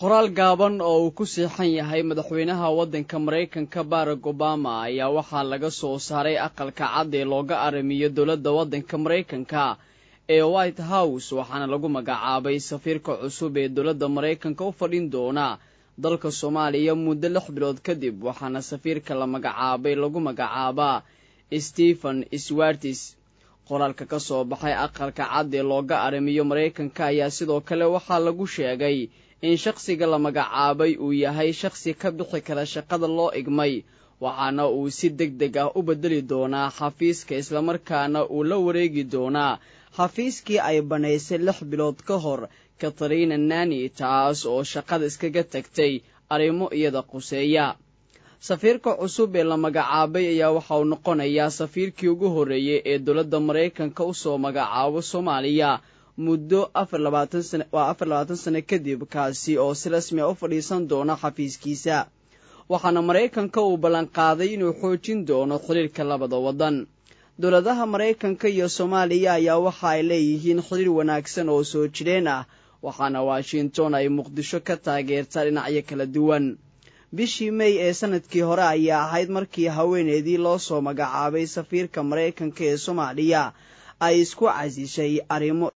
qoraal gaaban oo uu ku siixan yahay madaxweynaha waddanka maraykanka barack obama ayaa waxaa laga soo saaray aqalka cad ee looga aramiyo dowladda waddanka maraykanka ee white house waxaana lagu magacaabay safiirka cusub ee dowladda maraykanka u fadhin doona dalka soomaaliya muddo lix bilood kadib waxaana safiirka la magacaabay lagu magacaabaa stephen swartis qoraalka ka soo baxay aqalka cad ee looga aramiyo maraykanka ayaa sidoo kale waxaa lagu sheegay in shakhsiga la magacaabay uu yahay shakhsi ka bixi kara shaqada loo igmay waxaana uu si deg deg ah u beddeli doonaa xafiiska islamarkaana uu la wareegi doonaa xafiiskii ay bannaysay lix bilood ka hor katarina nani taas oo shaqada iskaga tagtay arrimo iyada quseeya safiirka cusub ee la magacaabay ayaa waxa uu noqonayaa safiirkii ugu horreeyey ee dowladda maraykanka u soo magacaabo soomaaliya muddo waa afar labaatan sano kadib kaasi oo si rasmi a u fadhiisan doona xafiiskiisa waxaana maraykanka uu ballanqaaday inuu xoojin doono xiriirka labada waddan dowladaha maraykanka iyo soomaaliya ayaa waxa ay leeyihiin xiriir wanaagsan oo soo jireen ah waxaana washington ay muqdisho ka taageertaa dhinacyo kala duwan bishii mey ee sanadkii hore ayaa ahayd markii haweeneydii loo soo magacaabay safiirka maraykanka ee soomaaliya ay isku casishay arrimo